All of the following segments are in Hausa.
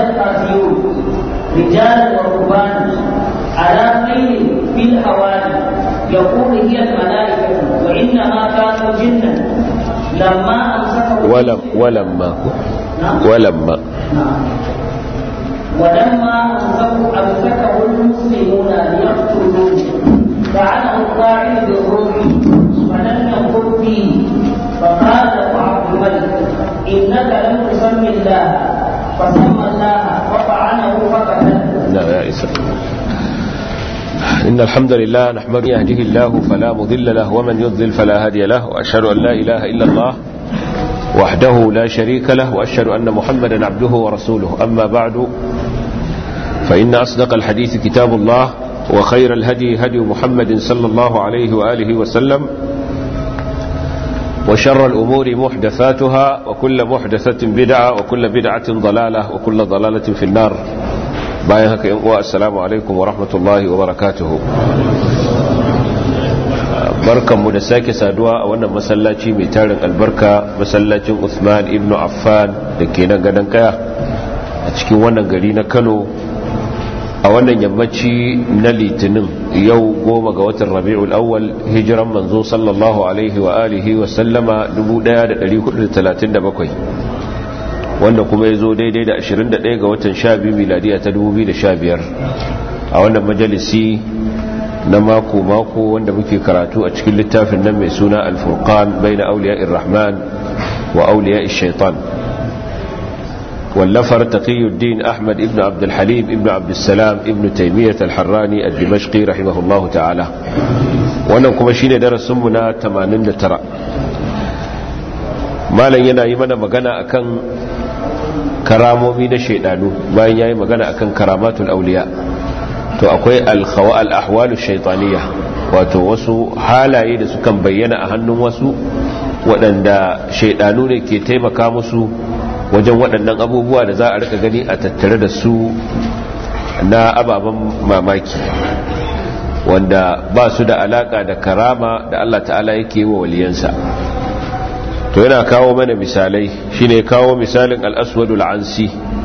الآتيون رجالا ورهبانا على خير في الحوالي يقول هي الملائكة وإنما كانوا جنا لما أمسكوا ولم ولما ولما نعم ولما أمسكوا أمسكه المسلمون ليقتلوه فعله القاعد بالروح فلم يقل فيه فقال له عبد الملك إنك لم تسم الله فسمى الله وطعنه فقتله لا يا إسر إن الحمد لله نحمد يهده الله فلا مضل له ومن يضلل فلا هادي له وأشهد أن لا إله إلا الله وحده لا شريك له وأشهد أن محمدا عبده ورسوله أما بعد فإن أصدق الحديث كتاب الله وخير الهدي هدي محمد صلى الله عليه وآله وسلم وشر الأمور محدثاتها وكل محدثة بدعة وكل بدعة ضلالة وكل ضلالة في النار بايهك السلام عليكم ورحمة الله وبركاته barkanmu da sake saduwa a wannan masallaci mai tarin albarka masallacin Uthman ibn Affan da ke nan gadon kaya a cikin wannan gari na Kano a wannan yammaci na litinin yau goma ga watan rabi'ul awwal hijiran manzo sallallahu alaihi wa alihi wa sallama 1437 wanda kuma ya zo daidai da 21 ga watan 12 miladiya ta 2015 a wannan majalisi na mako-mako wanda muke karatu a cikin littafin nan mai suna alfurqan bai na auliya rahman wa auliya shaitan واللفر تقي الدين أحمد ابن عبد الحليم ابن عبد السلام ابن تيمية الحراني الدمشقي رحمه الله تعالى wannan kuma shine darasinmu na 89 malam yana yi mana magana akan karamomi na shaidanu bayan yayi magana akan karamatul auliya to akwai al-khawa al-ahwalu shaytaniyya wato wasu halaye da sukan bayyana a hannun wasu waɗanda shaidanu ne ke taimaka musu wajen waɗannan abubuwa da za a rika gani a tattare da su na ababen mamaki wanda ba su da alaka da karama da Allah ta'ala yake wa waliyansa to yana kawo mana misalai shine kawo misalin al-aswadul ansi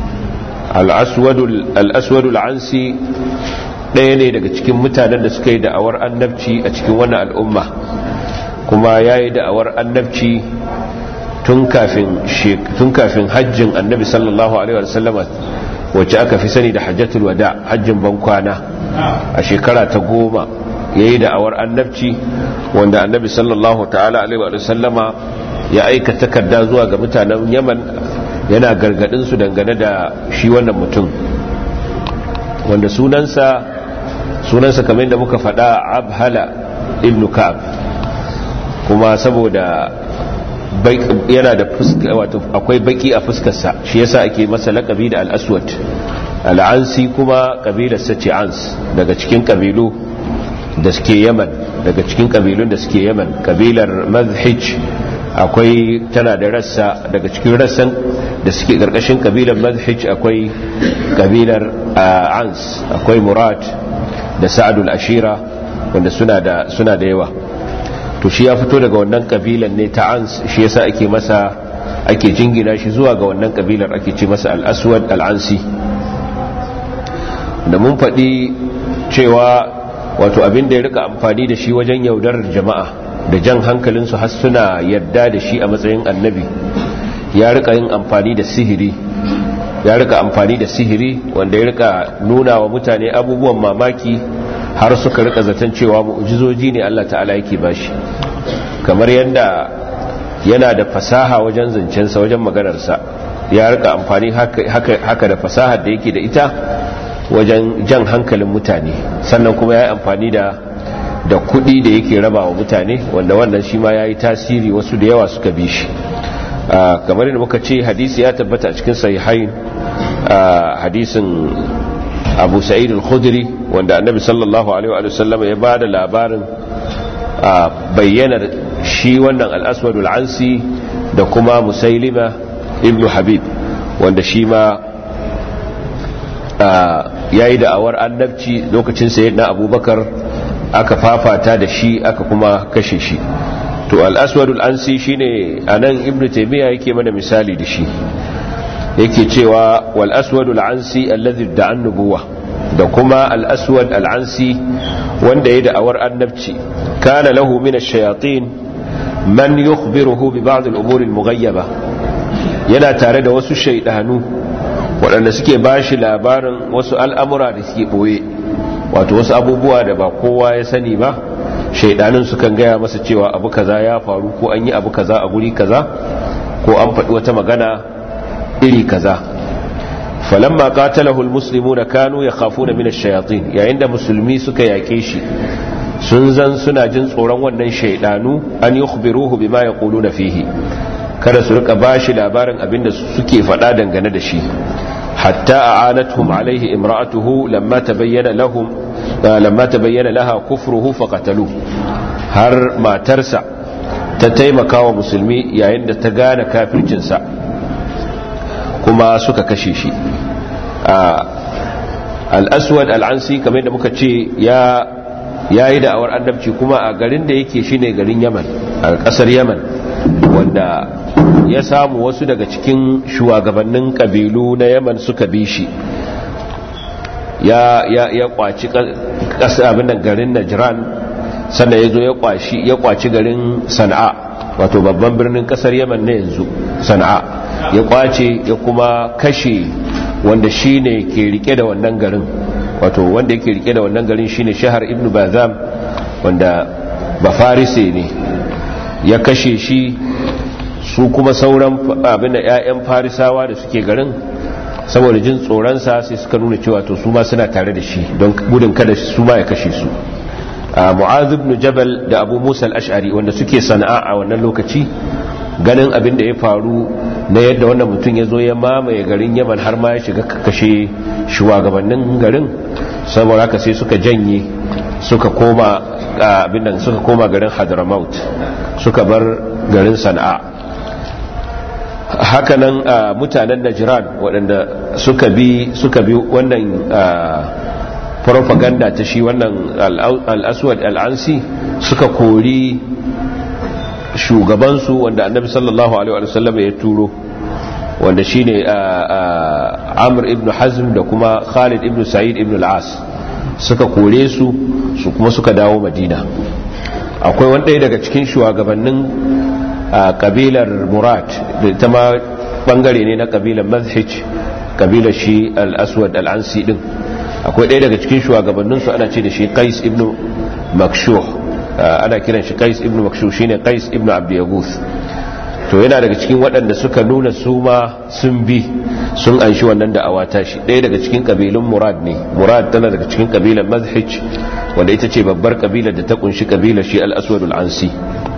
al-aswadul ansi ɗaya ne daga cikin mutanen da suka yi da'awar annabci a cikin wannan al'umma kuma ya yi da'awar annabci tun kafin hajjin annabi sallallahu alaihi wasallama wacce aka fi sani da hajjatul wada hajjin bankwana a shekara ta goma ya yi da'awar annabci wanda annabi sallallahu ta'ala alaihi wasallama ya aika takarda zuwa ga mutanen yaman yana gargadinsu dangane da shi wannan mutum wanda sunansa sunansa kamar da muka faɗa abhala ibn ka'ab kuma saboda yana da fuska wato akwai baki a fuskarsa shi yasa ake masa lakabi da al-aswad al-ansi kuma kabilar sace ans daga cikin kabilu da suke yaman daga cikin kabilun da suke yaman kabilar mazhij akwai tana da rassa daga cikin rassan da suke karkashin kabilar mazhij akwai kabilar ans akwai murad da sa'adul ashira wanda suna da suna da yawa to shi ya fito daga wannan kabilan ne ta ans shi yasa ake masa ake jingina shi zuwa ga wannan kabilar ake ce masa al-aswad al-ansi da mun faɗi cewa wato abin da ya rika amfani da shi wajen yaudarar jama'a da jan hankalinsu har suna yadda da shi a matsayin annabi ya rika yin amfani da sihiri ya rika amfani da sihiri wanda ya rika nuna wa mutane abubuwan mamaki har suka rika zaton cewa mu'jizoji ne Allah ta'ala yake bashi kamar yadda yana da fasaha wajen zancensa wajen maganarsa ya rika amfani haka da fasahar da yake da ita wajen jan hankalin mutane sannan kuma ya yi amfani da da kuɗi da yake raba wa mutane wanda wannan shi ma ya yi tasiri wasu da yawa suka bi shi kamar yadda muka ce hadisi ya tabbata a cikin sahihain hadisin abu sa'id al-khudri wanda annabi sallallahu alaihi wa sallam ya ba da labarin bayyanar shi wannan al-aswad al-ansi da kuma musailima ibn habib wanda shi ma ya yi da'awar annabci lokacin sayyidina abubakar aka fafata da shi aka kuma kashe shi to al-aswad al-ansi shine anan ibn taymiya yake mana misali da shi yake cewa wal aswad al-ansi alladhi da'a nubuwa da kuma al aswad al-ansi wanda ya da'awar annabci kana lahu min ash-shayatin man yukhbiruhu bi ba'd al-umur al-mughayyaba yana tare da wasu shaydanu waɗanda suke bashi labarin wasu al'amura da suke boye wato wasu abubuwa da ba kowa ya sani ba shaidanin sukan gaya masa cewa abu kaza ya faru ko an yi abu kaza a guri kaza ko an faɗi wata magana iri kaza falamma qatalahu almuslimuna kanu yakhafuna min ash-shayatin yayin da musulmi suka yake shi sun zan suna jin tsoron wannan shaidanu an yukhbiruhu bima yaquluna fihi kada su rika bashi labarin abinda suke faɗa dangane da shi hatta a'anatuhum alaihi imra'atuhu lamma tabayyana lahum lamma tabayyana laha kufruhu faqatalu har matarsa ta taimaka wa musulmi yayin da ta gane kafircinsa kuma suka kashe shi al-aswad al-ansi kamar da muka ce ya yayi da'awar annabci kuma a garin da yake shine garin yaman a kasar yaman wanda ya samu wasu daga cikin shugabannin kabilu na yaman suka bi shi ya ya ya kwaci kasa abin nan garin najran sannan ya zo ya kwashi ya kwaci garin sana'a wato babban birnin kasar yaman na yanzu sana'a ya kwace ya kuma kashe wanda shine ke rike da wannan garin wato wanda yake rike da wannan garin shine shahar ibnu bazam wanda bafarise ne ya kashe shi su kuma sauran abin da 'ya'yan farisawa da suke garin saboda jin tsoronsa sai suka nuna cewa to su ma suna tare da shi don gudun kada su ma ya kashe su mu'az ibn jabal da abu musa al-ash'ari wanda suke sana'a a wannan lokaci ganin abin da ya faru na yadda wannan mutum ya zo ya mamaye garin yaman har ma ya shiga kashe shugabannin garin saboda haka sai suka janye suka koma abin nan suka koma garin hadramaut suka bar garin sana'a hakanan mutanen najiran waɗanda suka bi suka bi wannan propaganda ta shi wannan al'aswad al'ansi suka kori shugabansu wanda annabi sallallahu alaihi wasallam ya turo wanda shine amr ibn hazm da kuma khalid ibn sa'id ibn al-as suka kore su su kuma suka dawo madina akwai wanda daga cikin shugabannin kabilar murad da ita ma bangare ne na kabilar mazhij kabilar shi al-aswad al-ansi din akwai ɗaya daga cikin shugabanninsu ana ce da shi qais ibn makshuh ana kiran shi qais ibn makshuh shine qais ibn abdiyaguth to yana daga cikin waɗanda suka nuna su ma sun bi sun anshi wannan da awata shi ɗaya daga cikin kabilun murad ne murad tana daga cikin kabilar mazhij wanda ita ce babbar kabilar da ta kunshi kabilar shi al-aswad al-ansi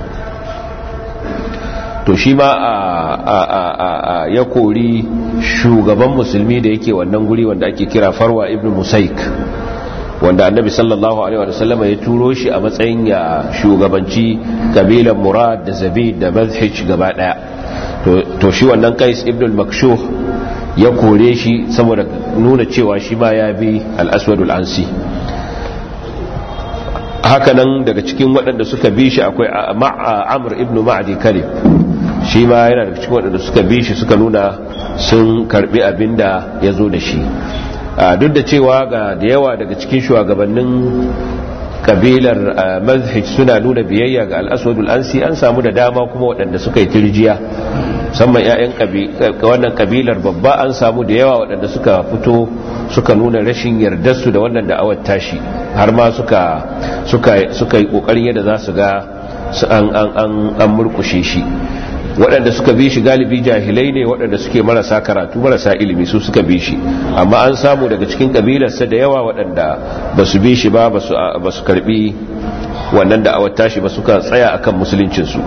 to shi ma a ya kori shugaban musulmi da yake wannan guri wanda ake kira farwa ibn musaik wanda annabi sallallahu alaihi wa sallama ya turo shi a matsayin ya shugabanci kabilan murad da zabid da mazhij gaba daya to shi wannan qais ibn al-makshuh ya kore shi saboda nuna cewa shi ma ya bi al-aswad al-ansi hakanan daga cikin waɗanda suka bi shi akwai amr ibn ma'adi kalib shi ma yana daga cikin waɗanda suka bi shi suka nuna sun karbi abin da ya zo da shi duk da cewa ga da yawa daga cikin shugabannin kabilar mazhij suna nuna biyayya ga al'aswadul ansi an samu da dama kuma waɗanda suka yi tirjiya musamman 'ya'yan wannan kabilar babba an samu da yawa waɗanda suka fito suka nuna rashin yardarsu da wannan da'awar tashi har ma suka suka yi ƙoƙarin yadda za su ga an murkushe shi waɗanda suka bi shi galibi jahilai ne waɗanda suke marasa karatu marasa ilimi su suka bi shi amma an samu daga cikin ƙabilarsa da yawa waɗanda ba su bi shi ba ba su karbi wannan da awata shi ba suka tsaya akan musuluncinsu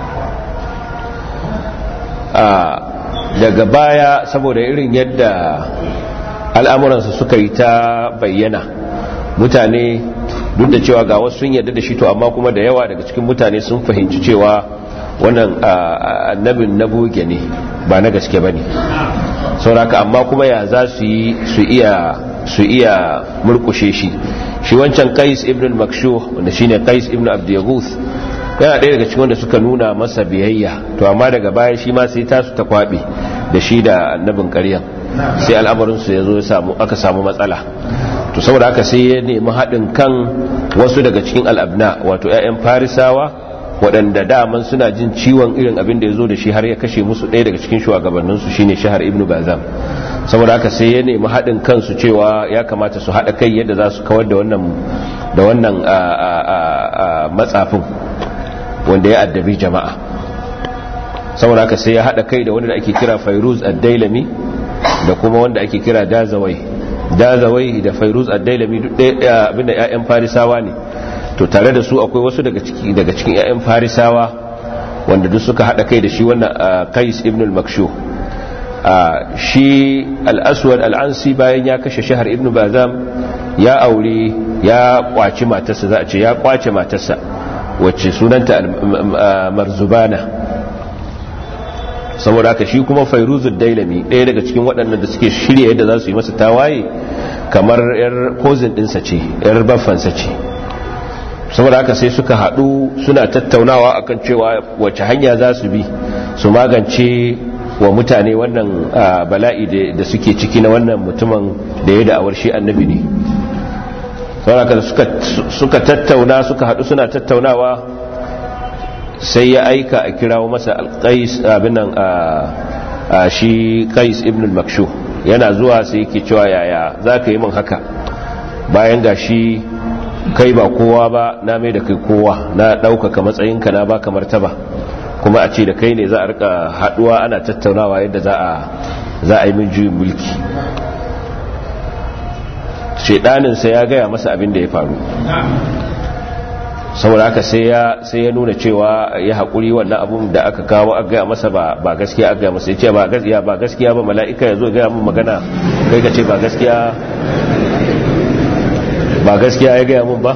daga baya saboda irin yadda al'amuransa suka yi ta bayyana mutane duk da cewa ga wasu sun yarda da shi to amma kuma da yawa daga cikin mutane sun fahimci cewa wannan annabin na buge ne ba na gaske ba ne sauraka amma kuma ya za su yi su iya su iya murkushe shi shi wancan qais ibn al-makshuh wanda shine qais ibn abdiyaguth yana ɗaya daga cikin wanda suka nuna masa biyayya to amma daga baya shi ma sai tasu ta kwabe da shi da annabin ƙaryan sai al'amarinsu ya zo aka samu matsala to saboda haka sai ya nemi haɗin kan wasu daga cikin al'abna wato 'ya'yan farisawa waɗanda daman suna jin ciwon irin abin da ya zo da shi har ya kashe musu ɗaya daga cikin shugabanninsu shine shahar ibnu bazam saboda haka sai ya nemi haɗin kansu cewa ya kamata su haɗa kai yadda za su kawar da wannan da wannan matsafin wanda ya addabi jama'a saboda haka sai ya haɗa kai da wanda ake kira fairuz ad-dailami da kuma wanda ake kira dazawai dazawai da fairuz ad-dailami duk ɗaya abinda ƴaƴan farisawa ne to tare da su akwai wasu daga ciki daga cikin ƴaƴan farisawa wanda duk suka haɗa kai da shi wannan qais ibn al-makshu shi al-aswad al-ansi bayan ya kashe shahar ibn bazam ya aure ya kwaci matarsa za a ce ya kwace matarsa wacce sunanta marzubana saboda haka shi kuma fairuzud dailami ɗaya daga cikin waɗannan da suke shirya yadda za su yi masa tawaye kamar yar kozin ɗinsa ce yar baffansa ce saboda haka sai suka haɗu suna tattaunawa akan cewa wacce hanya za su bi su magance wa mutane wannan bala'i da suke ciki na wannan mutumin da ya da'awar shi annabi ne saboda suka tattauna suka haɗu suna tattaunawa sai ya aika a kirawo masa alƙais abin nan a shi qais ibn al-makshu yana zuwa sai yake cewa yaya za ka yi min haka bayan ga shi kai ba kowa ba na mai da kai kowa na ɗaukaka matsayinka na baka martaba kuma a ce da kai ne za a rika haɗuwa ana tattaunawa yadda za a yi min juyin mulki shaidaninsa ya gaya masa abin da ya faru saboda haka sai ya sai ya nuna cewa ya haƙuri wannan abun da aka kawo aka gaya masa ba ba gaskiya aka gaya masa ya ce ba gaskiya ba gaskiya ba mala'ika ya zo gaya min magana kai ka ce ba gaskiya ba gaskiya ya gaya min ba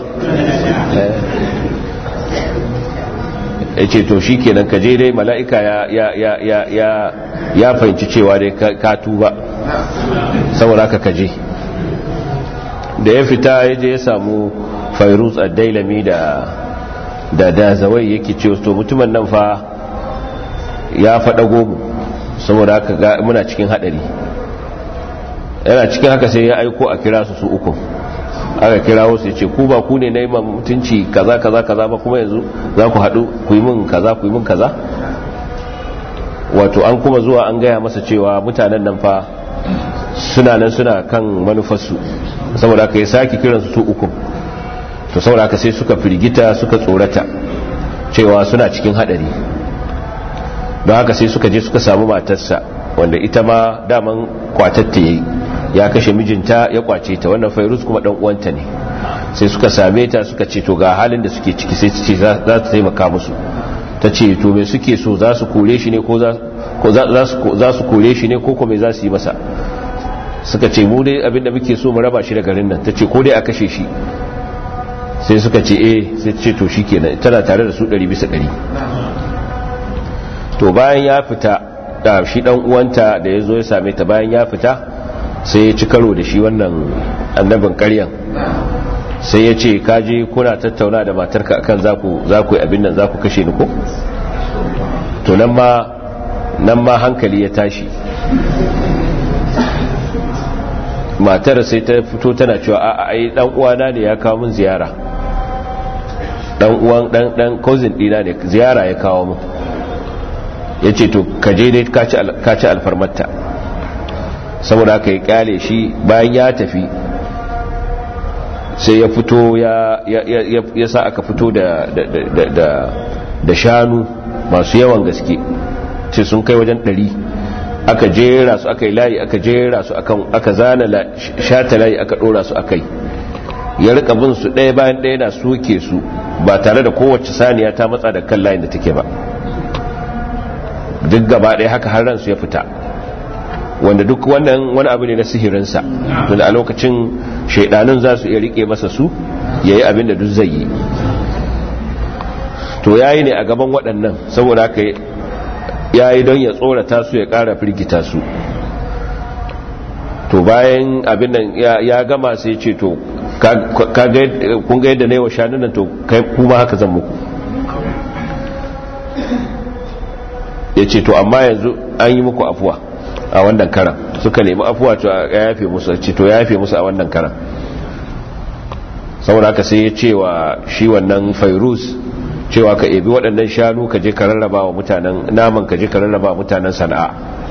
ya ce to shi kenan ka je dai mala'ika ya ya ya ya ya ya fahimci cewa dai ka tuba saboda haka ka je da ya fita ya je ya samu fairuz ad-dailami da da da zawai yake ce to mutumin nan fa ya faɗa gomu saboda haka ga muna cikin hadari yana cikin haka sai ya aiko a kira su su uku aka kira wasu ce ku ba ku ne na yi mutunci kaza kaza kaza ba kuma yanzu za ku haɗu ku yi min kaza ku yi min kaza wato an kuma zuwa an gaya masa cewa mutanen nan fa suna nan suna kan manufarsu saboda haka ya sake kiransu su uku to saboda haka sai suka firgita suka tsorata cewa suna cikin hadari don haka sai suka je suka samu matarsa wanda ita ma daman kwatatta yayi ya kashe mijinta ya kwace ta wannan fairuz kuma dan uwanta ne sai suka same ta suka ce to ga halin da suke ciki sai su ce za ta taimaka musu ta ce to me suke so za su kore shi ne ko za su kore shi ne ko kuma za su yi masa suka ce mu dai abinda muke so mu raba shi da garin nan ta ce ko dai a kashe shi sai suka ce eh sai ce to shi kenan tana tare da su ɗari bisa ɗari to bayan ya fita da shi ɗan uwanta da ya zo ya same ta bayan ya fita sai ya ci karo da shi wannan annabin ƙaryan sai ya ce kaje kuna tattauna da matarka akan za ku yi abin nan za ku kashe ni ko to nan ma nan ma hankali ya tashi matar sai ta fito tana cewa a ai dan uwana ne ya kawo min ziyara dan uwan dan dan cousin dina ne ziyara ya kawo min yace to ka je dai ka ci alfarmarta saboda haka ya kyale shi bayan ya tafi sai ya fito ya ya sa aka fito da da da shanu masu yawan gaske ce sun kai wajen ɗari aka jera su aka yi layi aka jera su aka zana shata layi aka ɗora su akai ya rika bin su ɗaya bayan ɗaya na soke su ba tare da kowace saniya ta matsa da kan layin da take ba duk gaba ɗaya haka har ransu ya fita wanda duk wannan wani abu ne na sihirinsa tunda a lokacin shaidanun za su iya rike masa su ya yi abin da duk zai yi to ya yi ne a gaban waɗannan saboda haka ya yi don ya tsorata su ya ƙara firgita su to bayan abin nan ya gama sai ce to kun ga yadda na yi wa shanunan to kuma haka zan muku ya ce to amma yanzu an yi muku afuwa a wannan karan suka nemi afuwa to ya yafe musu ce to ya yafe musu a wannan karan saboda haka sai ya ce wa shi wannan fairuz cewa ka ebi waɗannan shanu ka je ka rarraba wa mutanen naman ka je ka rarraba wa mutanen sana'a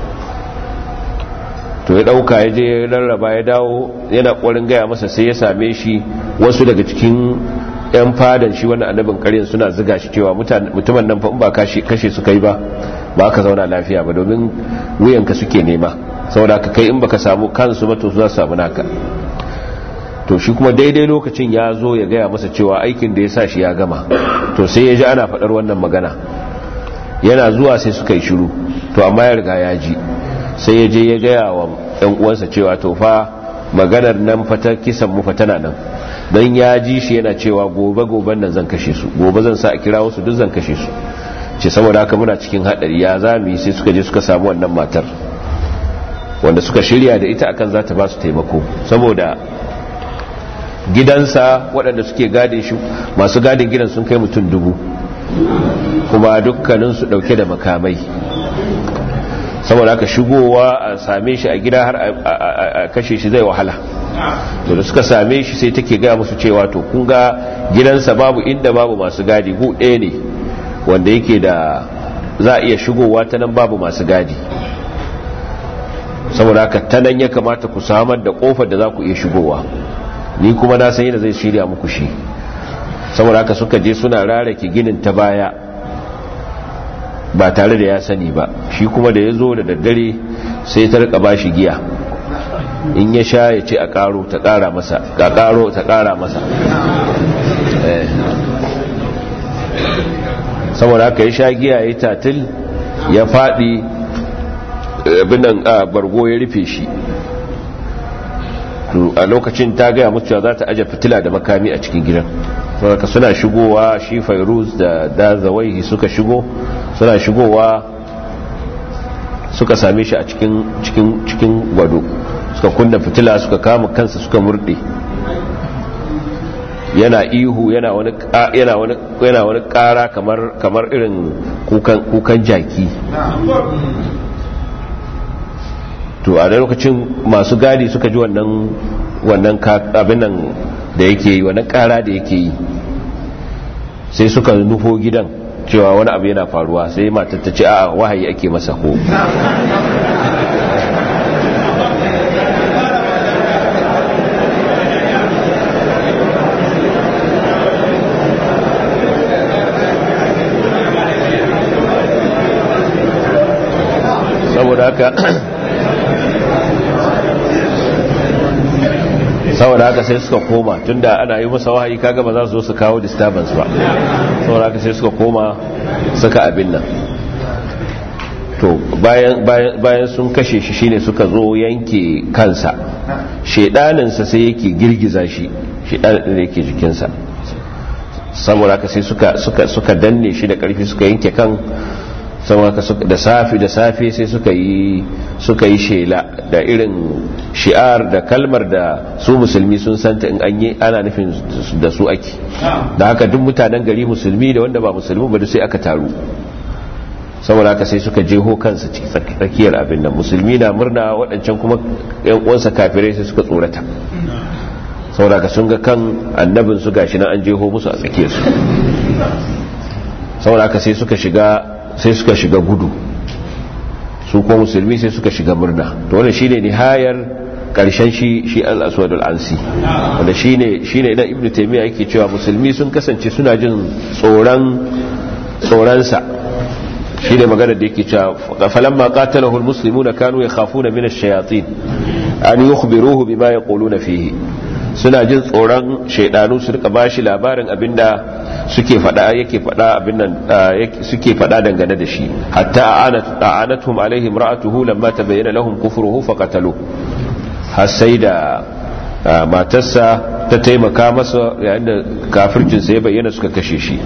to ya ɗauka ya je ya rarraba ya dawo yana ƙwarin gaya masa sai ya same shi wasu daga cikin 'yan fadan shi wannan annabin ƙaryin suna ziga shi cewa mutumin nan fa ba kashe suka yi ba ba ka zauna lafiya ba domin wuyanka suke nema saboda ka kai in baka samu kansu ba to za su samu naka to shi kuma daidai lokacin ya zo ya gaya masa cewa aikin da ya sa shi ya gama to sai ya ji ana faɗar wannan magana yana zuwa sai suka yi shiru to amma ya riga ya ji sai ya je ya gaya wa ɗan uwansa cewa to fa maganar nan fata kisan mu tana nan don ya ji shi yana cewa gobe goben nan zan kashe su gobe zan sa a kira wasu duk zan kashe su ce saboda haka muna cikin haɗari ya za mu yi sai suka je suka samu wannan matar wanda suka shirya da ita akan za ta ba su taimako saboda gidansa waɗanda suke gadin shi masu gadin gidan sun kai mutum dubu kuma dukkaninsu ɗauke da makamai saboda aka shigowa a same shi a gida har a kashe shi zai wahala to da suka same shi sai take gaya musu cewa to kun ga gidansa babu inda babu masu gadi gu ɗaya ne wanda yake da za a iya shigowa ta nan babu masu gadi saboda haka ta nan ya kamata ku samar da kofar da za ku iya shigowa ni kuma na san yadda zai shirya muku shi saboda haka suka je suna rarake ginin ta baya ba tare da ya sani ba shi kuma da ya zo da daddare sai ta rika ba shi giya in ya sha ya ce a karo ta kara masa ga karo ta kara masa saboda haka ya sha giya ya tatil ya fadi abinan bargo ya rufe shi a lokacin ta gaya mutu za ta aje fitila da makami a cikin gidan saboda suna shigowa shi fairuz da dazawaihi suka shigo suna shigowa suka same shi a cikin cikin cikin gwado suka kunna fitila suka kama kansa suka murde yana ihu yana wani yana wani yana wani kara kamar kamar irin kukan kukan jaki to a da lokacin masu gadi suka ji wannan wannan abin nan da yake yi wannan kara da yake yi sai suka nufo gidan cewa wani abu yana faruwa sai matar ta ce a wahayi ake masa ko saboda haka saboda haka sai suka koma tunda ana yi masa wahayi kaga ba za su zo su kawo disturbance ba saboda haka sai suka koma suka abin nan to bayan sun kashe shi shine suka zo yanke kansa shedaninsa sai yake girgiza shi shedanin da yake jikinsa saboda haka sai suka suka suka danne shi da karfi suka yanke kan saboda da safi da safe sai suka yi suka yi shela da irin shi'ar da kalmar da su musulmi sun santa in an yi ana nufin da su ake da haka duk mutanen gari musulmi da wanda ba musulmi ba sai aka taru saboda haka sai suka jeho kansa tsakiyar abin nan musulmi na murna waɗancan kuma yan uwansa kafirai sai suka tsorata saboda haka sun ga kan annabin su gashi nan an jeho musu a tsakiyar su saboda haka sai suka shiga sai suka shiga gudu su kuma musulmi sai suka shiga murna to wannan shine nihayar karshen shi shi al-aswad al-ansi wanda shine shine idan ibnu taymiya yake cewa musulmi sun kasance suna jin tsoron tsoron sa shine magana da yake cewa falamma qatalahu al-muslimuna kanu yakhafuna min ash-shayatin an yukhbiruhu bima yaquluna fihi suna jin tsoron shaidanu su rika bashi labarin abinda suke fada yake fada abin nan suke fada dangane da shi hatta a'anathum alaihim ra'atuhu lamma tabayyana lahum kufruhu faqatalu har sai da matarsa ta taimaka masa yayin da kafircin sa ya bayyana suka kashe shi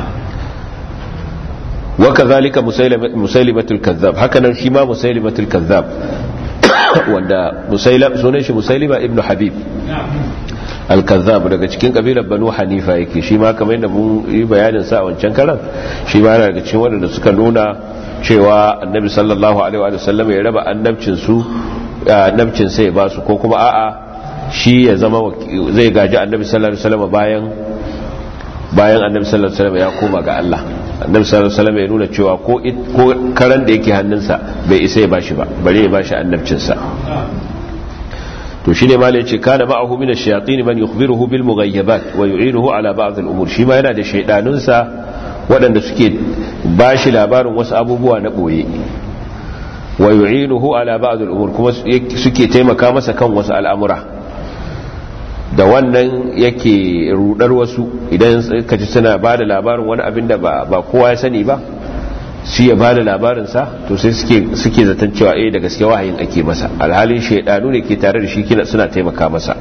wa kadhalika musailimatul kazzab hakanan shi ma musailimatul kazzab wanda musailam sunan shi musailima ibnu habib al-kazzab daga cikin kabilar banu hanifa yake shi ma kamar yadda mun yi bayanin sa a wancan karan shi ma yana daga cikin wanda suka nuna cewa annabi sallallahu alaihi wa sallam ya raba annabcin su annabcin sai ba su ko kuma a'a shi ya zama zai gaji annabi sallallahu alaihi wa sallam bayan bayan annabi sallallahu alaihi wa sallam ya koma ga Allah annabi sallallahu alaihi wa sallam ya nuna cewa ko ko karan da yake hannunsa bai isa ya bashi ba bare ya bashi annabcin sa to shine malai yace kana ma'ahu min ash-shayatin man yukhbiruhu bil mughayyabat wa yu'inuhu ala ba'd al-umur shi ma yana da shaydanun sa waɗanda suke bashi labarin wasu abubuwa na boye wa yu'inuhu ala ba'd al-umur kuma suke taimaka masa kan wasu al'amura da wannan yake rudar wasu idan ka ji suna bada labarin wani abin da ba kowa ya sani ba shi ya bada labarinsa to sai suke zaton cewa eh da gaske wahayin ake masa alhalin shaidanu ne ke tare da shi kina suna taimaka masa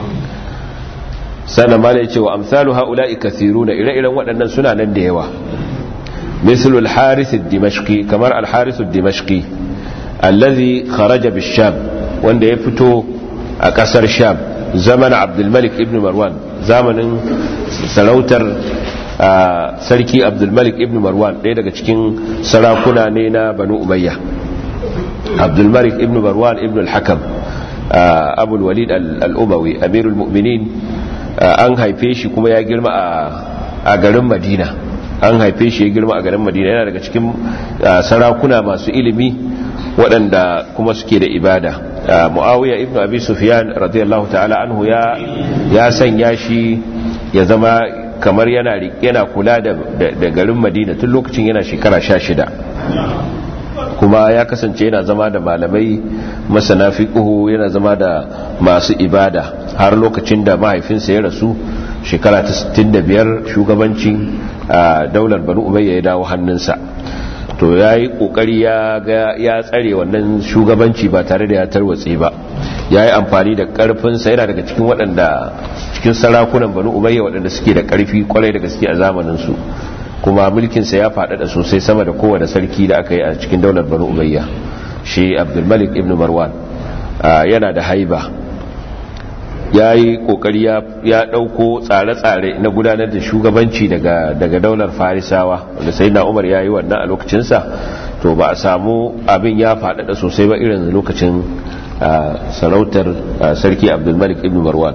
sannan ma ya ce wa amsalu haula'i kathiruna ire-iren waɗannan suna nan da yawa mislul harith ad-dimashqi kamar al-harith ad-dimashqi allazi kharaja bish-sham wanda ya fito a ƙasar sham zaman abdul malik ibn marwan zamanin sarautar sarki abdulmalik ibn marwan ɗaya daga cikin sarakuna ne na banu umayya abdulmalik ibn marwan ibn al-hakam abul walid al-umawi amirul mu'minin an haife shi kuma ya girma a garin madina an haife shi ya girma a garin madina yana daga cikin sarakuna masu ilimi waɗanda kuma suke da ibada muawiya ibn abi sufyan radiyallahu ta'ala anhu ya sanya shi ya zama kamar yana yana kula da garin madina tun lokacin yana shekara sha shida kuma ya kasance yana zama da malamai masana fiqhu yana zama da masu ibada har lokacin da mahaifinsa ya rasu shekara ta 65 shugabancin daular banu umayya ya dawo hannunsa to ya yi kokari ya tsare wannan shugabanci ba tare da ya tarwatse ba ya yi amfani da karfinsa yana daga cikin waɗanda cikin sarakunan banu umayya waɗanda suke da ƙarfi kwarai da gaske a zamaninsu kuma mulkinsa ya faɗaɗa sosai sama da kowane sarki da aka yi a cikin daular banu umayya shi abdulmalik ibn marwan yana da haiba ya yi ƙoƙari ya ɗauko tsare-tsare na gudanar da shugabanci daga daular farisawa wanda sai na umar ya yi wannan a lokacinsa to ba a samu abin ya faɗaɗa sosai ba irin lokacin sarautar sarki abdulmalik ibn marwan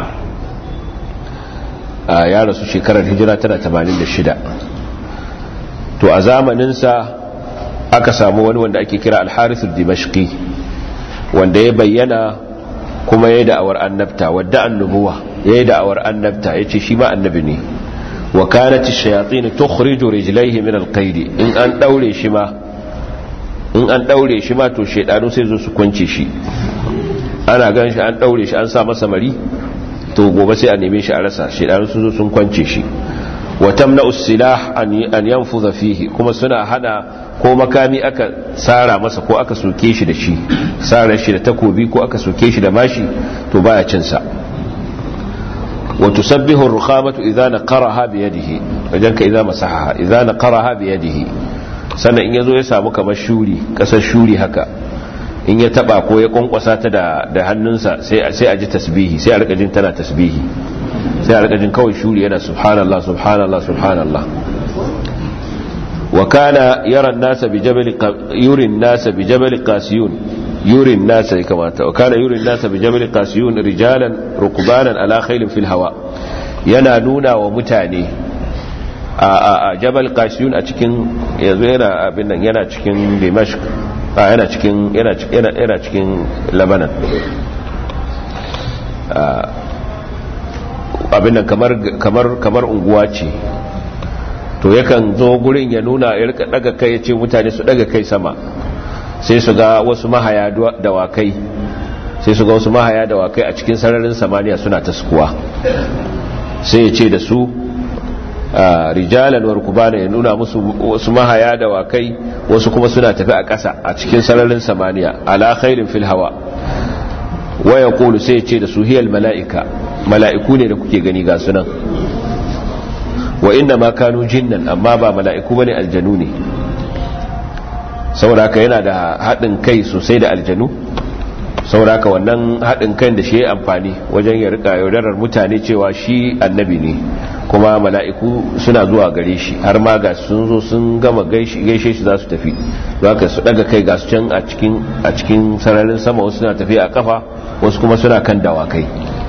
ya rasu shekarar hijira tana 86 to a zamaninsa aka samu wani wanda ake kira alharithul dimashqi wanda ya bayyana kuma ya yi da'awar annabta wadda annubuwa ya yi da'awar annabta ya ce shi ma annabi ne wa kanati shayatin tukhriju rijlaihi min alqaidi in an daure shi ma in an daure shi ma to shedanu sai zo su kwance shi ana gan shi an daure shi an sa masa mari to gobe sai a neme shi a rasa shedanu sun zo sun kwance shi wa tamna usilah an yanfuza fihi kuma suna hana ko makami aka tsara masa ko aka soke shi da shi tsara shi da takobi ko aka soke shi da mashi to baya cin sa wa tusabbihu ar-rukhamatu idha naqaraha bi yadihi wajen ka idza masahaha idza naqaraha bi yadihi sannan in yazo ya samu kamar shuri kasar shuri haka in ya taba ko ya kwankwasa ta da da hannunsa sai sai a ji tasbihi sai a rika jin tana tasbihi sai a rika jin kawai shuri yana subhanallah subhanallah subhanallah وكان يرى الناس بجبل يري الناس بجبل قاسيون يري الناس كما وكان يري الناس بجبل قاسيون رجالا ركبانا على خيل في الهواء yana nuna wa mutane a jabal qasiyun a cikin yanzu yana abin nan yana cikin dimashq yana cikin yana yana cikin labanan abin nan kamar kamar kamar unguwa ce to yakan zo gurin ya nuna ya rika daga kai ya ce mutane su daga kai sama sai su ga wasu mahaya dawakai sai su ga wasu mahaya dawakai a cikin sararin samaniya suna ta sukuwa sai ya ce da su rijalan warkubana ya nuna musu wasu mahaya dawakai wasu kuma suna tafi a ƙasa a cikin sararin samaniya ala khairin fil hawa waya kulu sai ya ce da su hiyal mala'ika mala'iku ne da kuke gani ga sunan wa inda ma kanu jinnan amma ba mala'iku bane aljanu ne saboda haka yana da haɗin kai sosai da aljanu sauraka wannan haɗin kan da shi ya amfani wajen ya rika yaudarar mutane cewa shi annabi ne kuma mala'iku suna zuwa gare shi har ma ga sun zo sun gama gaishe shi za su tafi ka su daga kai ga su can a cikin sararin sama wasu suna tafiya a kafa wasu kuma suna kan dawakai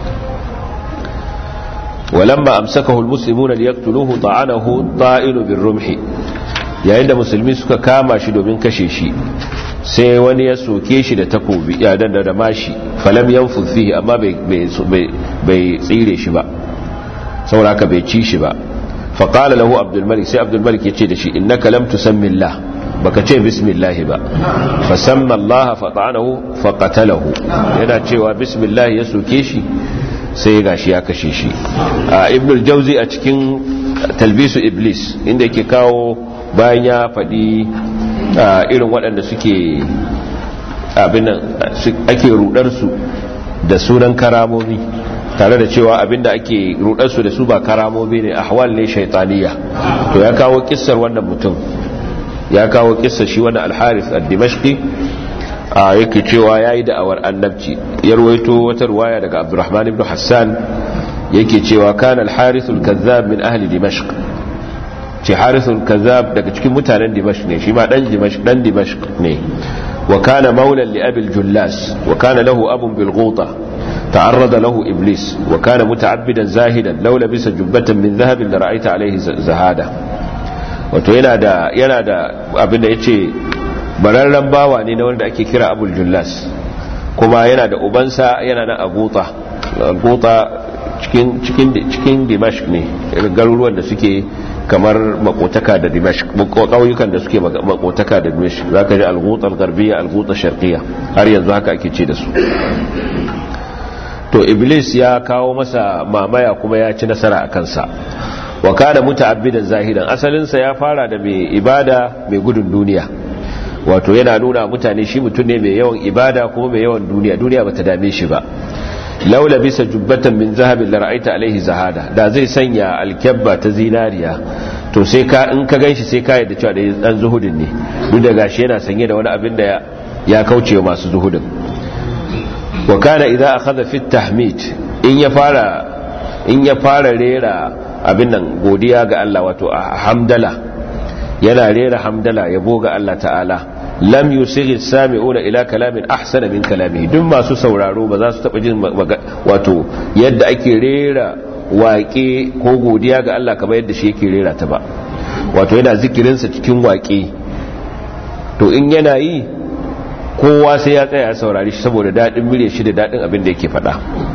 walamma amsakahu almuslimuna liyaqtuluhu ta'anahu ta'ilu birrumhi yayin da musulmi suka kama shi domin kashe shi sai wani ya soke shi da takobi ya danda da mashi falam yanfud fihi amma bai tsire shi ba saboda haka bai ci shi ba faƙala lahu abdulmalik sai abdulmalik ya ce da shi innaka lam tusammillah baka ce bismillah ba fasamma Allah fata'anahu faqatalahu yana cewa bismillah ya soke shi sai ya gashi ya kashe shi a ibn al-jawzi a cikin talbisu iblis inda yake kawo bayan ya faɗi irin waɗanda suke abin ake rudar su da sunan karamomi tare da cewa abinda ake rudarsu da su ba karamomi ne ahwal ne shaitaniya to ya kawo kissar wannan mutum ya kawo kissar shi wannan al-harith ad-dimashqi a yake cewa yayi da'awar annabci ya ruwaito wata ruwaya daga abdurrahman ibn hassan yake cewa kana al-harith al-kazzab min ahli dimashq ce harith al-kazzab daga cikin mutanen dimashq ne shi ma dan dimashq dan dimashq ne wa kana maulan li abi al-jullas wa kana lahu abun bil ghuta تعرض له إبليس وكان متعبدا زاهدا لو لبس جبة من ذهب لرأيت عليه زهادة wato yana da yana da abin da yace bararren bawa ne na wanda ake kira Abul Jullas kuma yana da ubansa yana na Aguta Aguta cikin cikin cikin Dimashq ne garuruwan da suke kamar makotaka da Dimashq kauyukan da suke makotaka da Dimashq zaka ji Al-Ghuta Al-Gharbiyya Al-Ghuta Sharqiyya har yanzu haka ake ce da su to iblis ya kawo masa mamaya kuma ya ci nasara a kansa wa kana muta'abbidan zahidan asalinsa ya fara da mai ibada mai gudun duniya wato yana nuna mutane shi mutum ne mai yawan ibada kuma mai yawan duniya duniya bata dame shi ba laula bisa jubbatan min zahabin la ra'aita alaihi zahada da zai sanya alkyabba ta zinariya to sai ka in ka ganshi sai ka yadda cewa da dan zuhudin ne duk da gashi yana sanye da wani abin da ya kauce masu zuhudin wa kana idza akhadha fi tahmid in ya fara in ya fara rera abin nan godiya ga Allah wato hamdala yana rera hamdala yabo ga Allah ta'ala lam yusighi sami'una ila kalamin ahsana min kalamihi duk masu sauraro ba za su taba jin wato yadda ake rera waƙe ko godiya ga Allah kamar yadda shi yake rera ta ba wato yana zikirinsa cikin waƙe to in yana yi kowa sai ya tsaya saurari shi saboda daɗin murya shi da daɗin abin da yake faɗa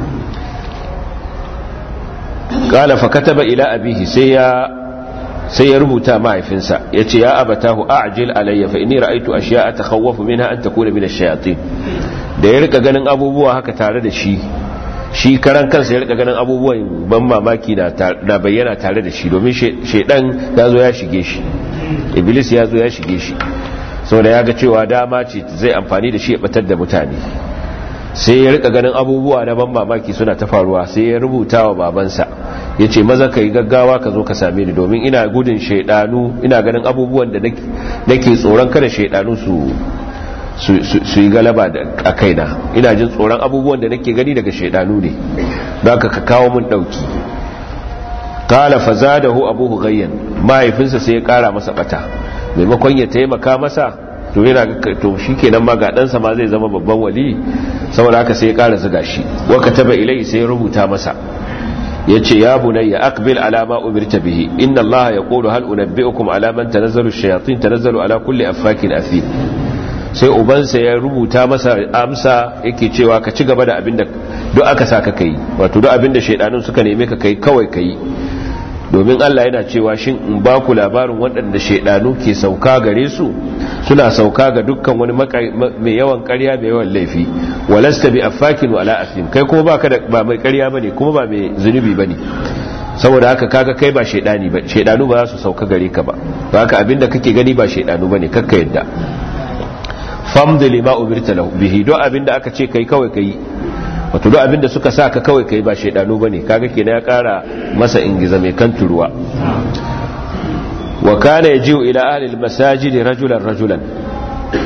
ƙala fa kataba ila abihi sai ya sai ya rubuta mahaifinsa ya ce ya abatahu a'jil alayya fa inni ra'aytu ashiya'a takhawwafu minha an takuna min ash-shayatin da ya rika ganin abubuwa haka tare da shi shi karan kansa ya rika ganin abubuwan ban mamaki na bayyana tare da shi domin shaidan ya zo ya shige shi iblis ya zo ya shige shi saboda ya ga cewa dama ce zai amfani da shi ya batar da mutane sai ya rika ganin abubuwa na ban mamaki suna ta faruwa sai ya rubuta wa babansa ya ce maza ka yi gaggawa ka zo ka same ni domin ina gudun shaidanu ina ganin abubuwan da nake tsoron kada shaidanu su su yi galaba a kaina ina jin tsoron abubuwan da nake gani daga shaidanu ne don ka kawo mun dauki kala fazadahu abuhu gayyan mahaifinsa sai ya kara masa bata maimakon ya taimaka masa to yana to shikenan ma ga ɗansa ma zai zama babban wali saboda haka sai ya kara zuga shi wa kataba ilai sai ya rubuta masa yace ya bunayya aqbil ala ma umirta bihi inna allaha yaqulu hal unabbiukum ala man tanazzalu ash-shayatin tanazzalu ala kulli affakin athim sai ubansa ya rubuta masa amsa yake cewa ka ci gaba da abinda duk aka saka kai wato duk abinda shaidanun suka neme ka kai kawai kai domin Allah yana cewa shin in ba ku labarin waɗanda shaidanu ke sauka gare su suna sauka ga dukkan wani mai yawan ƙarya mai yawan laifi walasta bi affakin wala asim kai kuma baka da ba mai ƙarya bane kuma ba mai zunubi bane saboda haka kaga kai ba shaidani ba shaidanu ba za su sauka gare ka ba haka abinda kake gani ba shaidanu bane kakka yadda famdi lima umirta lahu bihi do abinda aka ce kai kawai kai wato do abinda suka sa ka kawai kai ba shaidanu bane kaga kenan ya kara masa ingiza mai kan turuwa wa kana yaji'u ila ahli almasajid rajulan rajulan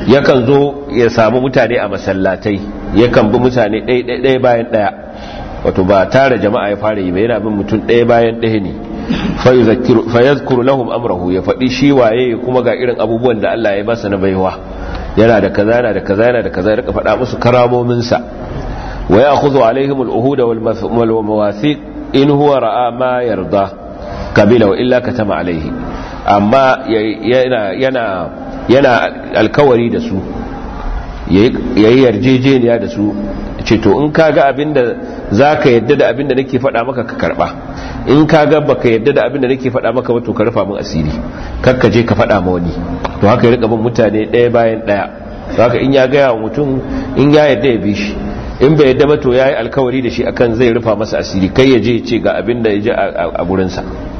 yakan zo ya samu mutane a masallatai yakan bi mutane ɗaya bayan ɗaya wato ba tare jama'a ya fara yi ba yana bin mutum ɗaya bayan ɗaya ne fa yazkuru lahum amrahu ya faɗi shi waye kuma ga irin abubuwan da Allah ya masa na baiwa yana da kaza yana da kaza yana da kaza ya rika faɗa musu karamomin sa wa ya'khudhu alaihim al-uhud wal mawathiq in huwa ra'a ma yarda kabila wa illa katama alaihi amma yana yana yana alkawari da su yayi yarjejeniya da su ce to in kaga abinda zaka yadda da abinda nake faɗa maka ka karba in kaga baka yadda da abinda nake faɗa maka ba to ka rufa min asiri kakka je ka faɗa ma wani to haka ya rika bin mutane ɗaya bayan ɗaya haka in ya gaya wa mutum in ya yadda ya bi shi in bai yadda ba to yayi alkawari da shi akan zai rufa masa asiri kai ya je ya ce ga abinda ya je a gurinsa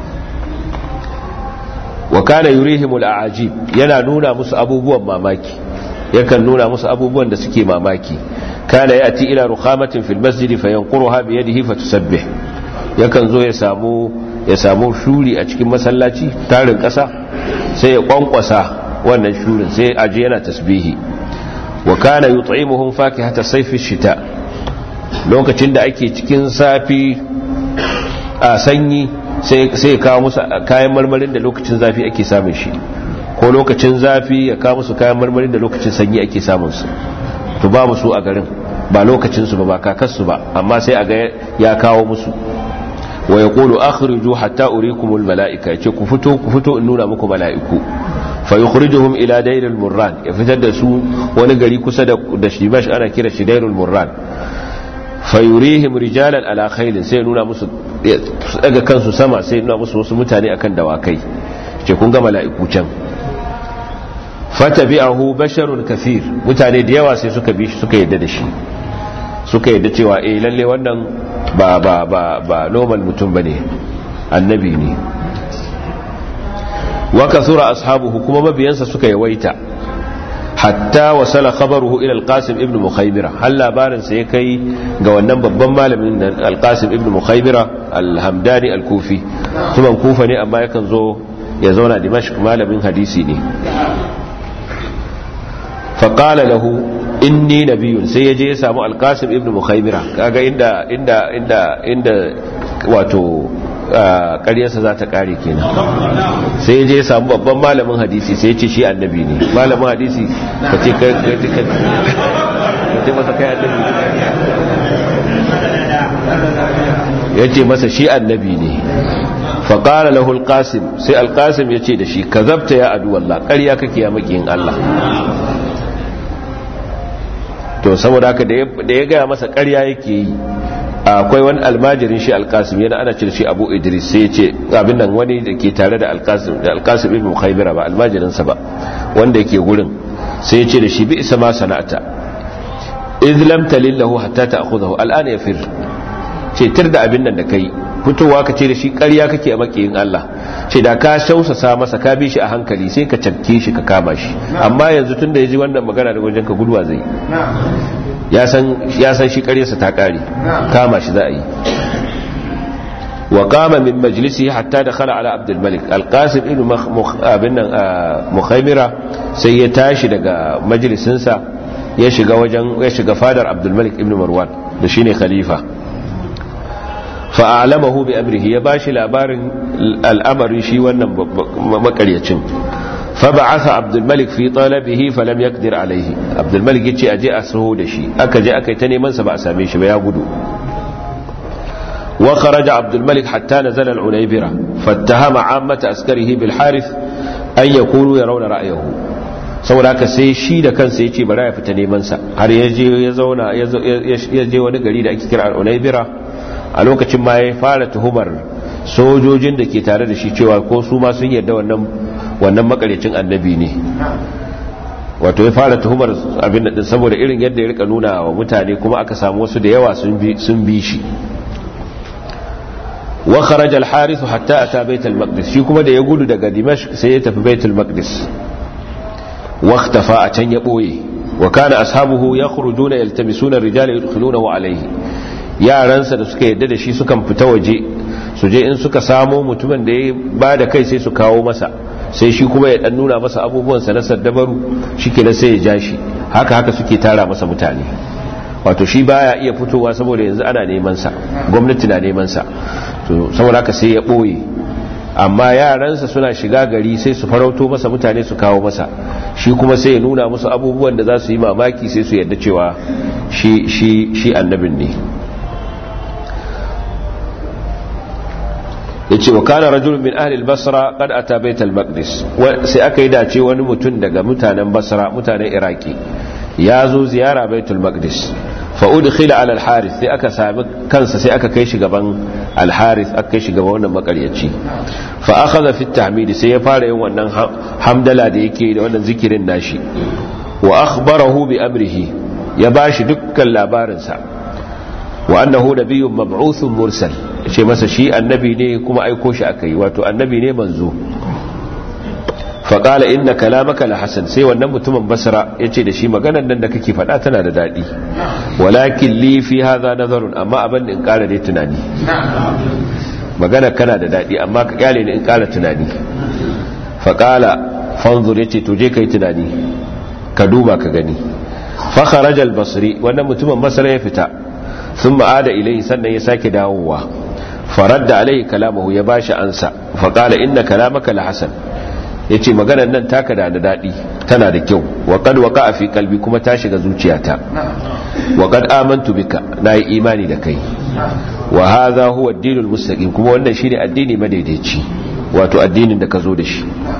wa kana yurihimul a'ajib yana nuna musu abubuwan mamaki yakan nuna musu abubuwan da suke mamaki kana yati ila rukhamatin fil masjid fayanquruha bi yadihi fatusabbih yakan zo ya samu ya samu shuri a cikin masallaci tarin kasa sai ya kwankwasa wannan shurin sai aje yana tasbihi wa kana yut'imuhum fakihata sayfi shita lokacin da ake cikin safi a sanyi sai ya kawo musu kayan marmarin da lokacin zafi ake samun shi ko lokacin zafi ya kawo musu kayan marmarin da lokacin sanyi ake samun su to ba musu a garin ba lokacin su ba ba kakarsu ba amma sai a ga ya kawo musu wa yaqulu akhriju hatta urikumul malaika yace ku fito ku fito in nuna muku malaiku fa yukhrijuhum ila dairil murran ya fitar da su wani gari kusa da da shibash ana kira shi dairul murran fayurihim rijalan ala khailin sai nuna musu daga kansu sama sai nuna musu wasu mutane akan dawakai ce kun ga mala'iku can fatabi'ahu basharun kathir mutane da yawa sai suka bi shi suka yadda da shi suka yadda cewa eh lalle wannan ba ba ba ba normal mutum bane annabi ne wa kasura ashabuhu kuma mabiyansa suka yawaita hatta wasala khabaruhu ila al-qasim ibn mukhaymira hal labarin sa ya kai ga wannan babban malamin al-qasim ibn mukhaymira al-hamdani al-kufi tuban kufa ne amma yakan zo ya zauna dimashq malamin hadisi ne fa qala lahu inni nabiyyun sai yaje ya samu al-qasim ibn mukhaymira kaga inda inda inda inda wato ƙaryarsa za ta ƙare kenan sai je samu babban malamin hadisi sai ce shi annabi ne malamin hadisi ka ce ka ce masa kai annabi ya ce masa shi annabi ne faƙara lahu alƙasim sai alƙasim ya ce da shi ka zabta ya adu wallah ƙarya kake ya maƙiyin Allah to saboda haka da ya gaya masa ƙarya yake yi akwai wani almajirin shi alkasim yana ana cire shi abu idris sai ya ce abin nan wani da ke tare da alkasim da alkasim ibn khaybira ba almajirinsa ba wanda yake gurin sai ya ce da shi bi isa ma sana'ata idh lam talillahu hatta ta'khudhahu al'ana yafir ce tir da abin nan da kai fitowa ka ce da shi ƙarya kake a makiyin Allah ce da ka shausasa masa ka bi shi a hankali sai ka cafke shi ka kama shi amma yanzu tun da ya ji wannan magana da wajen ka guduwa zai ya san shi karyarsa ta kare kama shi za a yi wa kama min majalisi hatta da khala ala abdulmalik alkasim ibn abin nan mukhaimira sai ya tashi daga majalisinsa ya shiga wajen ya shiga fadar abdulmalik ibn marwan da shine khalifa fa'alamahu bi amrihi ya bashi labarin al'amarin shi wannan makaryacin فبعث عبد الملك في طلبه فلم يقدر عليه عبد الملك yace aje a saho da shi aka je aka yi ta neman sa ba a same shi ba ya gudu wa kharaja عبد الملك حتى نزل العنيبرة فاتهم عامة عسكره بالحارث أن يكونوا يرون رأيه saboda haka sai shi da kansa ya ce bari ya fita neman sa har ya je ya zauna ya je wani gari da ake kira al-unaybira a lokacin ma ya fara tuhumar sojojin da ke tare da shi cewa ko su ma sun yarda wannan wannan makarecin annabi ne wato ya fara tuhumar abin da saboda irin yadda ya rika nuna wa mutane kuma aka samu wasu da yawa sun bi shi wa kharaja al-harith hatta ata bait al-maqdis shi kuma da ya gudu daga dimashq sai ya tafi bait al-maqdis wa ikhtafa a can ya boye wa kana ashabuhu yakhrujuna yaltamisuna ar-rijala yadkhulunahu alayhi yaransa da suka yadda da shi sukan fita waje su je in suka samo mutumin da ya ba da kai sai su kawo masa sai shi kuma ya dan nuna masa abubuwan sa na saddabaru shikenan sai ya ja shi haka haka suke tara masa mutane wato shi baya iya fitowa saboda yanzu ana neman sa gwamnati na neman sa to saboda haka sai ya boye amma yaransa suna shiga gari sai su farauto masa mutane su kawo masa shi kuma sai ya nuna musu abubuwan da za su yi mamaki sai su yadda cewa shi shi shi annabin ne yace wa kana rajulun min ahli al-basra qad ata bayt al-maqdis sai aka yi dace wani mutum daga mutanen basra mutanen iraki ya zo ziyara baitul maqdis fa udkhila ala al-harith sai aka sami kansa sai aka kai shi gaban al-harith aka kai shi gaban wannan makaryaci fa akhadha fi at-tahmid sai ya fara yin wannan hamdala da yake da wannan zikirin nashi wa akhbarahu bi amrihi ya bashi dukkan labarinsa wa annahu nabiyyun mab'uthun mursal ce masa shi annabi ne kuma aiko shi akai wato annabi ne manzo faƙala inna kalamaka la hasan sai wannan mutumin basra ya ce da shi maganar nan da kake faɗa tana da daɗi walakin li fi haza nazarun amma abin da in ƙara dai tunani maganar kana da daɗi amma ka ƙyale ni in ƙara tunani faƙala fanzur ya ce to je ka yi tunani ka duba ka gani fakharaja al-basri wannan mutumin basra ya fita sun ma'ada ilai sannan ya sake dawowa faradda alai kalamahu ya bashi ansa faƙala inna kalamaka la hasan ya ce maganar nan taka da da daɗi tana da kyau waƙad waka a fi kalbi kuma ta shiga zuciyata waƙad amantu bika na yi imani da kai wa haza huwa addinul mustaqim kuma wannan shine addini madaidaici wato addinin da ka zo da shi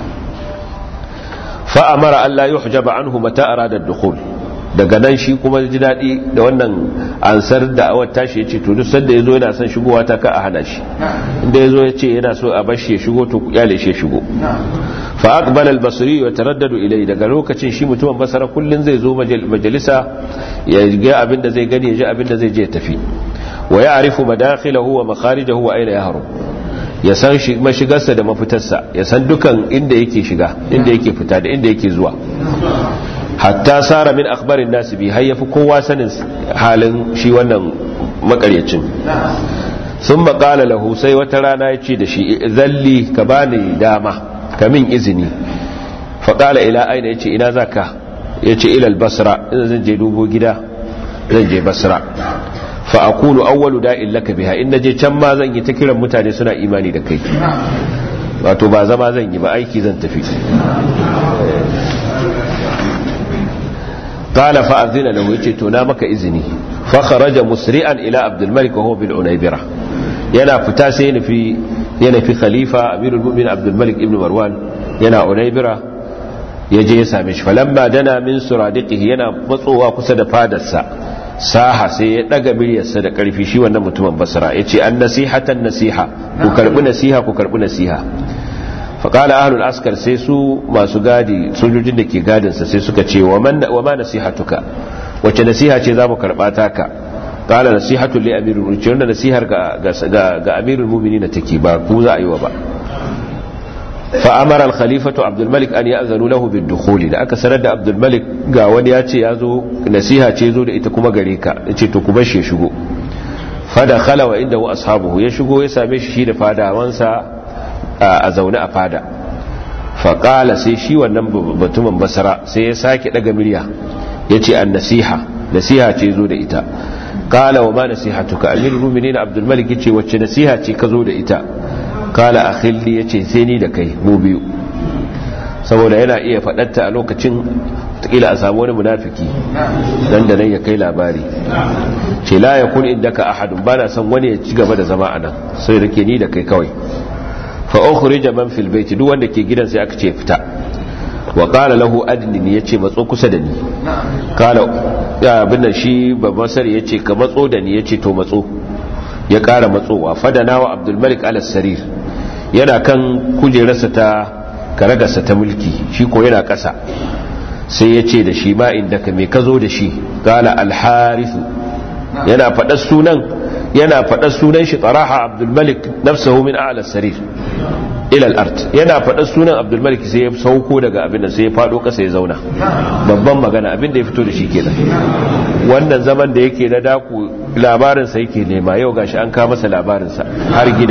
fa amara Allah yuhjaba anhu mata arada ad-dukhul daga nan shi kuma ji daɗi da wannan ansar da awar tashi ya ce to duk sanda ya zo yana son shigowa ta ka a hana shi inda ya zo ya ce yana so a bashi ya shigo to kyale shi ya shigo fa aqbala al-basri wa taraddadu ilai daga lokacin shi mutumin basara kullun zai zo majalisa ya ga abin da zai gani ya ji abin da zai je ya tafi wa ya'rifu madakhilahu wa makharijahu wa aina yahrum ya san mashigarsa da mafitarsa ya san dukan inda yake shiga inda yake fita da inda yake zuwa hatta sara min akhbarin nasu bi har yafi kowa sanin halin shi wannan makaryacin sun maƙala lahu sai wata rana ya ce da shi zalli ka bani dama ka min izini faƙala ila aina ya ce ina za ka ya ce ilal basra ina zan je dubo gida zan je basra fa akunu awwalu da'in laka biha in naje can ma zan yi ta kiran mutane suna imani da kai wato ba zama zan yi ba aiki zan tafi قال فأذن له يجي تونا مك إذني فخرج مسرعا إلى عبد الملك وهو بالعنيبرة ينا فتاسين في ينا في خليفة أمير المؤمن عبد الملك ابن مروان ينا عنيبرة يجي يسامش فلما دنا من سرادقه ينا مطوى قصد فادسا saha sai ya daga miryarsa da karfi shi wannan mutumin basra ya ce an nasihatan nasiha ku karbi nasiha ku karbi nasiha faƙala ahlul askar sai su masu gadi sojojin da ke gadinsa sai suka ce wa ma nasihatuka wacce nasiha ce za mu karɓa taka ƙala nasihatun li amirul mu'minin ce wanda nasihar ga amirul mu'minin na take ba ku za a yi wa ba fa amara al khalifatu abdul malik an ya'zanu lahu bid dukhul da aka sanar da abdul malik ga wani ya ce ya zo nasiha ce zo da ita kuma gare ka yace to ku bar shi ya shigo fa dakhala wa inda wa ashabuhu ya shigo ya same shi shi da fadawansa a zaune a fada faƙala sai shi wannan batumin basara sai ya sake ɗaga murya ya ce an nasiha nasiha ce zo da ita ƙala wa ma nasiha tuka amirin rumini na abdulmalik ya ce wacce nasiha ce ka zo da ita ƙala a khilli ya ce sai ni da kai mu biyu saboda yana iya faɗatta a lokacin takila a samu wani munafiki dan da nan ya kai labari ce la ya kun inda ka ahadun ba na son wani ya ci gaba da zama a nan sai da ke ni da kai kawai fa ukhrija man fil bayt duk wanda ke gidan sai aka ce fita wa qala lahu adni yace matso kusa da ni qala abin nan shi babban sari yace ka matso da ni yace to matso ya kara matsowa fadana wa abdul malik al sarir yana kan kujerarsa ta karagarsa ta mulki shi ko yana kasa sai yace da shi ma inda ka me ka zo da shi qala al harith yana faɗar sunan yana faɗar sunan shi tsaraha abdulmalik nafsahu min a'la sarir ila al-ard yana faɗar sunan abdulmalik sai ya sauko daga abin da sai ya fado kasa ya zauna babban magana abin da ya fito da shi kenan wannan zaman da yake na daku labarin sa yake nema yau gashi an kawo masa labarin sa har gida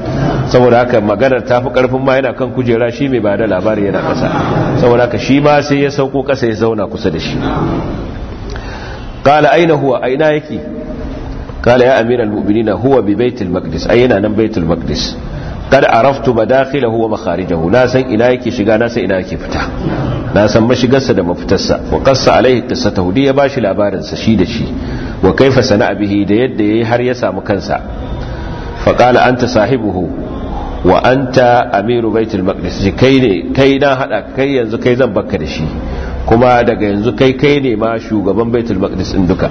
saboda haka maganar ta fi karfin ma yana kan kujera shi mai ba da labari yana kasa saboda haka shi ma sai ya sauko kasa ya zauna kusa da shi qala aina huwa aina yake qala ya amiral mu'minina huwa bi baitul maqdis ayina nan baitul maqdis kada araftu madakhilahu wa makharijahu na san ina yake shiga na san ina yake fita na san mashigarsa da mafitarsa wa qassa alaihi qissatahu dai ya bashi labarin sa shi da shi wa kaifa sana'a bihi da yadda yayi har ya samu kansa fa qala anta sahibuhu wa anta amiru baitul maqdis kai ne kai na hada kai yanzu kai zan bakka da shi kuma daga yanzu kai kai ne ma shugaban baitul maqdis din duka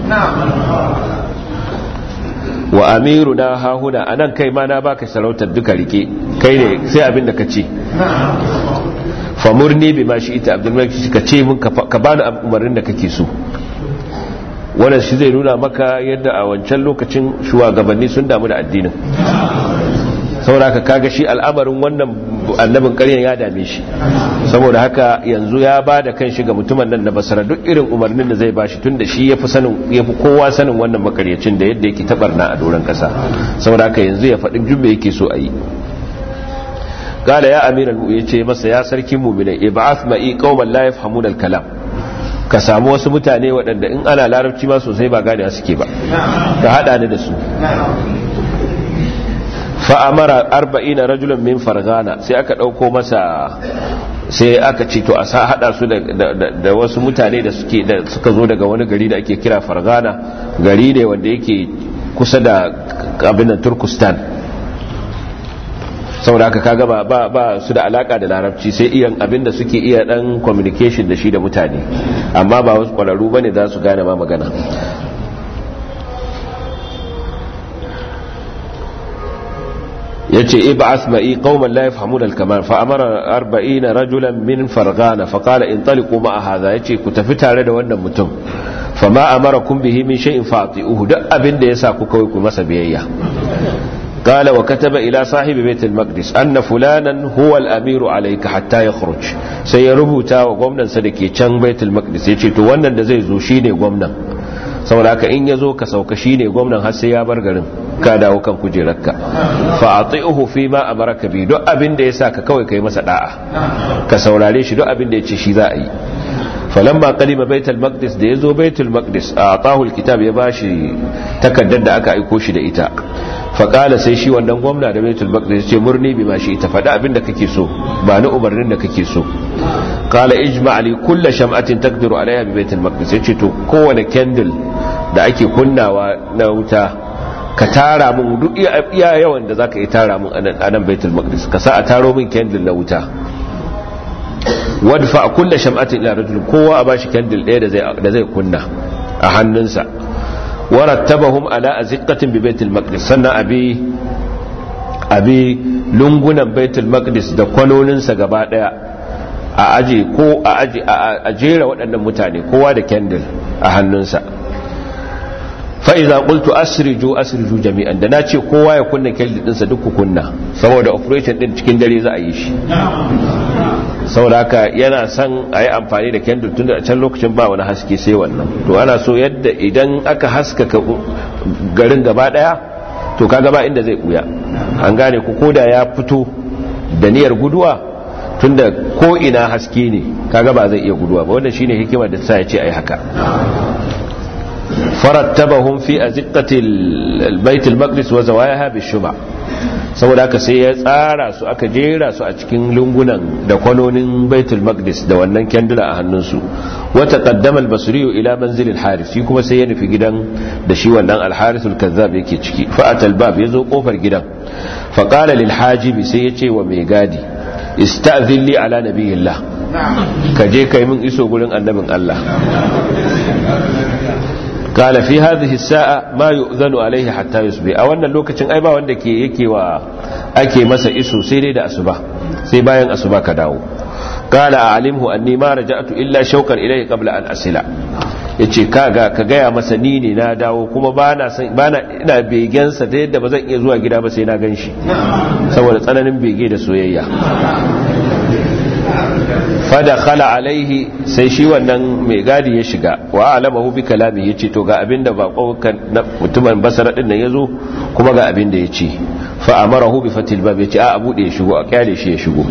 wa amiru na hahuna a nan kai ma na baka sarautar duka rike kai ne sai abin da ka ce famurni bi ma shi ita abdulmalik ka ce mun ka bani umarnin da kake so wannan shi zai nuna maka yadda a wancan lokacin shugabanni sun damu da addinin saboda haka kaga shi al'amarin wannan annabin ƙaryan ya dame shi saboda haka yanzu ya ba da kan shi ga mutumin nan na basara duk irin umarnin da zai ba shi tun da shi ya fi kowa sanin wannan makaryacin da yadda yake tabarna a doron ƙasa saboda haka yanzu ya faɗin jumbe yake so a yi قال يا أمير المؤمنين ce masa ya sarkin mu'minai ib'ath ma'i qauman la yafhamuna al-kalam ka samu wasu mutane waɗanda in ana larabci ma sosai ba gane suke ba ka hada ni da su fa amara 40 rajulan min fargana sai aka dauko masa sai aka ce to a sa hada su da wasu mutane da suke da suka zo daga wani gari da ake kira fargana gari ne wanda yake kusa da abin da turkustan saboda haka kaga ba ba ba su da alaka da larabci sai iyan abinda suke iya dan communication da shi da mutane amma ba wasu kwararru bane za su gane ma magana yace ib'ath ma'i qauman la yafhamuna al-kamal fa amara 40 rajulan min farghana fa qala intaliqu ma'a hadha yace ku tafi tare da wannan mutum fama amarakum bihi min shay'in fa'ti'uhu duk abinda yasa ku kawai ku masa biyayya قال وكتب إلى صاحب بيت المقدس أن فلانا هو الأمير عليك حتى يخرج سيربوتا وقمنا سدكي چن بيت المقدس يجي تو wannan da zai zo shine gwamnan saboda haka in yazo ka sauka shine gwamnan har sai ya bar garin ka dawo kan kujerarka fa ati'uhu fi ma amaraka bi duk abin da yasa ka kawai kai masa da'a ka saurare shi duk abin da yace shi za a yi falamma qalima baitul maqdis da yazo baitul maqdis a atahul kitab ya bashi takaddar da aka aiko shi da ita faƙala sai shi wannan gwamna da baitul maqdis ce murni bi ma shi ita faɗa abin da kake so ba ni umarnin da kake so qala ijma' li kulli sham'atin taqdiru alaiha bi baitul maqdis yace to kowane candle da ake kunnawa na wuta ka tara mun duk iya yawan da zaka yi tara mun anan baitul maqdis ka sa a taro min candle na wuta wadfa kulli sham'atin ila rajul kowa a bashi candle ɗaya da zai da zai kunna a hannunsa warattabahum ala aziqatin bi baitul maqdis sannan abi abi lungunan baitul maqdis da kwanoninsa gaba daya a aje ko a aje a jera waɗannan mutane kowa da candle a hannunsa fa idza qultu asriju asriju jami'an da nace kowa ya kunna candle dinsa duk ku kunna saboda operation din cikin dare za a yi shi saboda haka yana son a yi amfani da kendur tun da can lokacin ba wani haske sai wannan to ana so yadda idan aka haskaka garin gaba daya to ka gaba inda zai buya an gane ku koda ya fito da niyyar guduwa tunda ko ina haske ne kaga ba zai iya guduwa ba wannan shine hikimar da sa ya ce ai haka farattabahum fi azqati albayt almaqdis wa zawayaha bishuma saboda haka sai ya tsara su aka jera su a cikin lungunan da kwanonin baitul maqdis da wannan kendula a hannunsu wata qaddama al-basri ila manzil al-haris shi kuma sai ya nufi gidan da shi wannan al-haris al-kazzab yake ciki fa atal bab yazo kofar gidan fa qala lil hajib sai ya ce wa mai gadi ista'zin li ala nabiyillah ka je kai min iso gurin annabin Allah قال في هذه الساعة ما يؤذن عليه حتى يصبح a wannan lokacin ai ba wanda ke yake wa ake masa iso sai dai da asuba sai bayan asuba ka dawo qala a'limhu anni ma raja'tu illa shawqan ilayhi qabla an asila yace kaga ka gaya masa ni ne na dawo kuma bana san bana ina begen sa da yadda bazan iya zuwa gida ba sai na ganshi saboda tsananin bege da soyayya fada khala alaihi sai shi wannan mai gadi ya shiga wa alamahu bi kalami ya ce to ga abinda ba mutumin basara din nan ya zo kuma ga abinda ya ce fa amarahu bi fatil bab yace a bude ya shigo a kyale shi ya shigo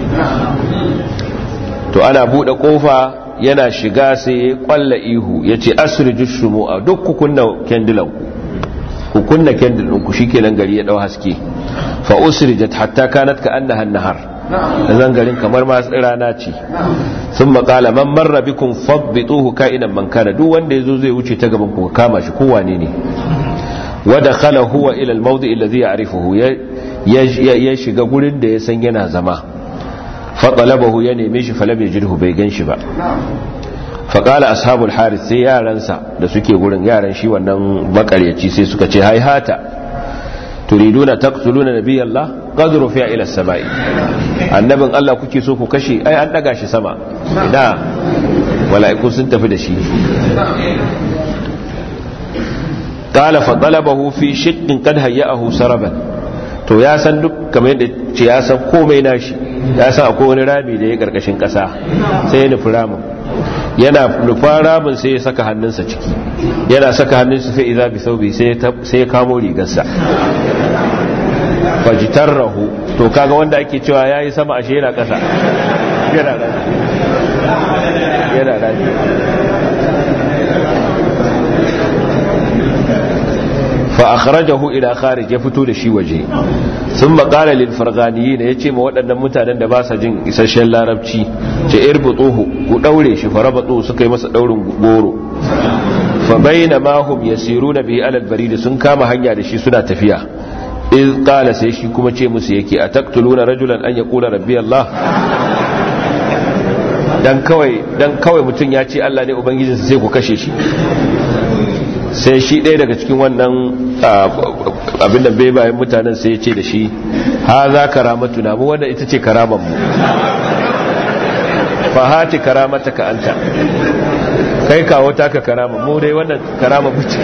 to ana bude kofa yana shiga sai ya kwalla ihu yace asriju shumu'a duk ku kunna kendilan ku ku kunna kendil ɗinku shi kenan gari ya ɗau haske fa usrijat hatta kanat ka annaha nahar da zangarin kamar ma rana ce sun makala man marra bikum fabbituhu ka'inan man kana duk wanda yazo zai wuce ta gaban ku kama shi ko wane ne wa dakhala huwa ila al-mawdi alladhi ya'rifuhu ya shiga gurin da ya san yana zama fa talabahu ya neme shi falam yajidhu bai ganshi ba faƙala ashabul haris sai yaransa da suke gurin yaran shi wannan makaryaci sai suka ce haihata turiduna taqtuluna nabiyallah qad rufi'a ila samai annabin Allah kuke so ku kashe ai an daga shi sama ina mala'iku sun tafi da shi qala fa talabahu fi shiqqin qad hayya'ahu saraban to ya san duk kamar yadda ce ya san komai nashi ya san akwai wani rami da ya karkashin kasa sai ya nufi ramin yana nufa ramin sai ya saka hannunsa ciki yana saka hannunsa sai iza bi saubi sai ya kamo rigarsa fajitar rahu to kaga wanda ake cewa ya yi sama ashe yana kasa yana rami yana rami fa akhrajahu ila kharij ya fito da shi waje sun qala lil farganiyin yace ma waɗannan mutanen da ba sa jin isasshen larabci ce irbutuhu ku daure shi farabatu suka yi masa daurin goro fa bainama hum yasiruna bi alal barid sun kama hanya da shi suna tafiya iz qala sai shi kuma ce musu yake ataqtuluna rajulan an yaqula rabbi allah dan kawai dan kawai mutun ya ce Allah ne ubangijinsa sai ku kashe shi sai shi ɗaya daga cikin wannan abin da bai bayan mutanen sai ya ce da shi ha za karamatu na mu wanda ita ce karamanmu fahati karamata ka anta kai kawo taka karama mu dai wannan karama buce